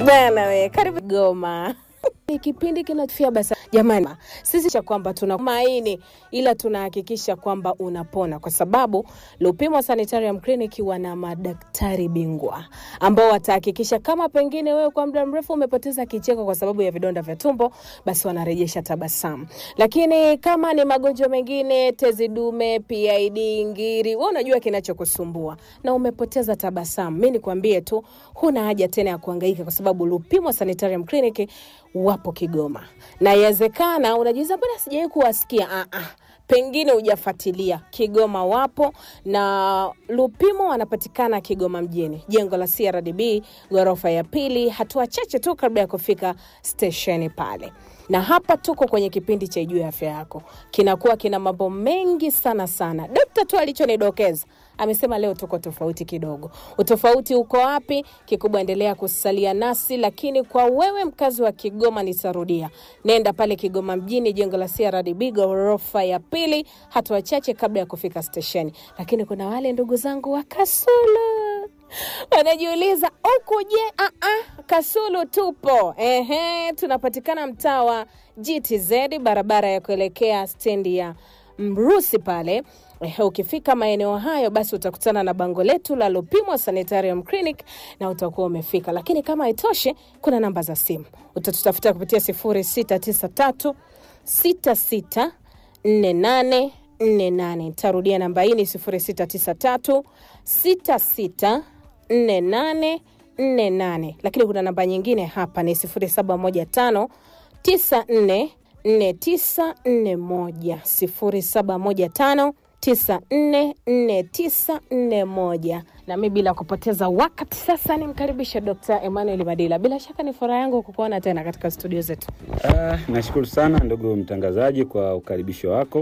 bana we, karibu Goma. Ni kipindi kinafia basa. Jamani, sisi cha kwamba tuna maini ila tunahakikisha kwamba unapona, kwa sababu Lupimo Sanitarium Clinic wana madaktari bingwa ambao watahakikisha kama pengine wewe kwa muda mrefu umepoteza kicheko kwa sababu ya vidonda vya tumbo, basi wanarejesha tabasamu. Lakini kama ni magonjwa mengine, tezi dume, PID, ngiri, wewe unajua kinachokusumbua na umepoteza tabasamu, mi nikwambie tu, huna haja tena ya kuhangaika kwa sababu Lupimo Sanitarium Clinic wapo Kigoma, na yawezekana unajiuliza mbona sijawahi kuwasikia. Ah, ah, pengine hujafuatilia. Kigoma wapo na Lupimo wanapatikana Kigoma mjini, jengo la CRDB ghorofa ya pili, hatua chache tu kabla ya kufika stesheni pale. Na hapa tuko kwenye kipindi cha Ijue Afya Yako, kinakuwa kina mambo mengi sana sana. Dokta tu alichonidokeza amesema leo tuko tofauti kidogo. Utofauti uko wapi? Kikubwa endelea kusalia nasi, lakini kwa wewe mkazi wa Kigoma, nitarudia, nenda pale Kigoma mjini, jengo la CRDB ghorofa ya pili, hatua chache kabla ya kufika stesheni. Lakini kuna wale ndugu zangu wa Kasulu wanajiuliza huku, je, ah, ah, Kasulu tupo. Ehe, tunapatikana mtaa wa GTZ, barabara ya kuelekea stendi ya Mrusi pale. Eh, ukifika maeneo hayo basi utakutana na bango letu la Lupimo Sanitarium Clinic na utakuwa umefika. Lakini kama haitoshi, kuna namba za simu utatutafuta kupitia 0693 66 48 48. Tarudia namba hii ni 0693 66 48 48. Lakini kuna namba nyingine hapa ni 0715 94 4941 0715 944941. Na mi bila kupoteza wakati sasa nimkaribishe Dr. Emmanuel Madila. Bila shaka ni furaha yangu kukuona tena katika studio zetu. Ah, nashukuru sana ndugu mtangazaji kwa ukaribisho wako.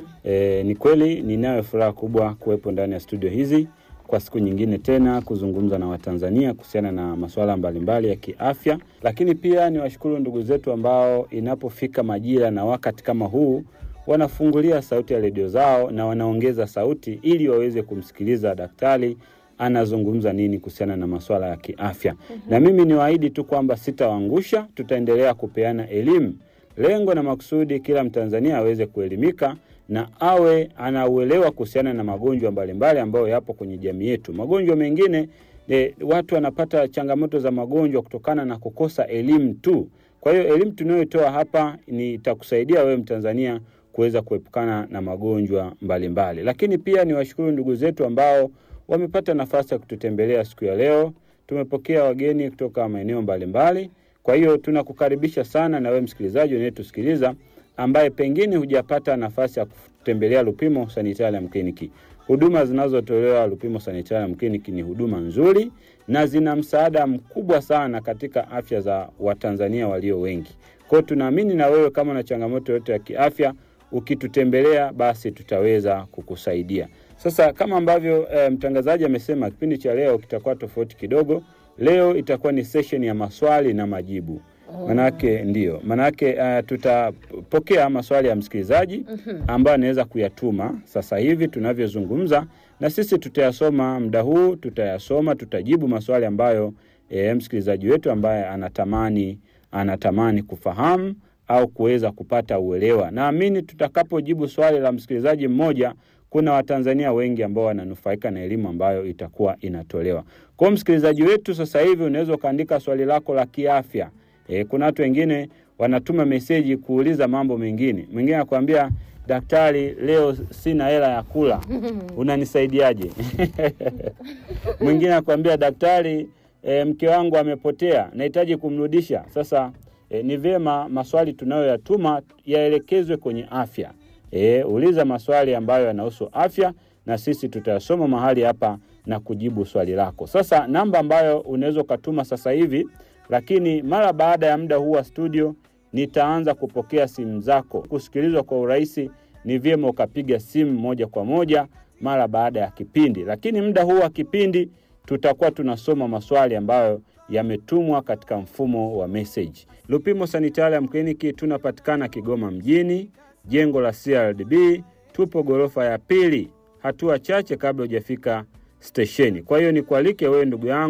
E, ni kweli ninayo furaha kubwa kuwepo ndani ya studio hizi kwa siku nyingine tena kuzungumza na Watanzania kuhusiana na masuala mbalimbali ya kiafya, lakini pia niwashukuru ndugu zetu ambao inapofika majira na wakati kama huu wanafungulia sauti ya redio zao na wanaongeza sauti ili waweze kumsikiliza daktari anazungumza nini kuhusiana na masuala ya kiafya. Na mimi niwaahidi tu kwamba sitawaangusha, tutaendelea kupeana elimu. Lengo na makusudi kila Mtanzania aweze kuelimika na awe anauelewa kuhusiana na magonjwa mbalimbali ambayo yapo kwenye jamii yetu. Magonjwa mengine e, watu wanapata changamoto za magonjwa kutokana na kukosa elimu tu. Kwa hiyo elimu tunayotoa hapa ni itakusaidia wewe Mtanzania kuweza kuepukana na magonjwa mbalimbali mbali. Lakini pia niwashukuru ndugu zetu ambao wamepata nafasi ya kututembelea siku ya leo. Tumepokea wageni kutoka maeneo mbalimbali. Kwa hiyo tunakukaribisha sana na wewe msikilizaji unayetusikiliza ambaye pengine hujapata nafasi ya kutembelea Lupimo Sanitarium Clinic. Huduma zinazotolewa Lupimo Sanitarium Clinic ni huduma nzuri na zina msaada mkubwa sana katika afya za Watanzania walio wengi. Kwa hiyo tunaamini na wewe kama una changamoto yote ya kiafya, ukitutembelea basi tutaweza kukusaidia. Sasa kama ambavyo e, mtangazaji amesema, kipindi cha leo kitakuwa tofauti kidogo. Leo itakuwa ni session ya maswali na majibu. Manake ndio manake, uh, tutapokea maswali ya msikilizaji ambayo anaweza kuyatuma sasa hivi tunavyozungumza, na sisi tutayasoma muda huu, tutayasoma, tutajibu maswali ambayo e, msikilizaji wetu ambaye anatamani anatamani kufahamu au kuweza kupata uelewa. Naamini tutakapojibu swali la msikilizaji mmoja kuna Watanzania wengi ambao wananufaika na elimu ambayo itakuwa inatolewa. Kwa msikilizaji wetu sasa hivi unaweza ukaandika swali lako la kiafya. E, kuna watu wengine wanatuma meseji kuuliza mambo mengine. Mwingine anakuambia daktari, leo sina hela ya kula, unanisaidiaje? Mwingine anakuambia daktari, e, mke wangu amepotea, nahitaji kumrudisha. Sasa e, ni vyema maswali tunayoyatuma yaelekezwe kwenye afya. E, uliza maswali ambayo yanahusu afya na sisi tutayasoma mahali hapa na kujibu swali lako. Sasa namba ambayo unaweza ukatuma sasa hivi lakini mara baada ya muda huu wa studio nitaanza kupokea simu zako. Kusikilizwa kwa urahisi, ni vyema ukapiga simu moja kwa moja mara baada ya kipindi, lakini muda huu wa kipindi tutakuwa tunasoma maswali ambayo yametumwa katika mfumo wa message. Lupimo Sanitarium Clinic tunapatikana Kigoma mjini, jengo la CRDB, tupo ghorofa ya pili, hatua chache kabla hujafika stesheni. Kwa hiyo nikualike wewe ndugu yangu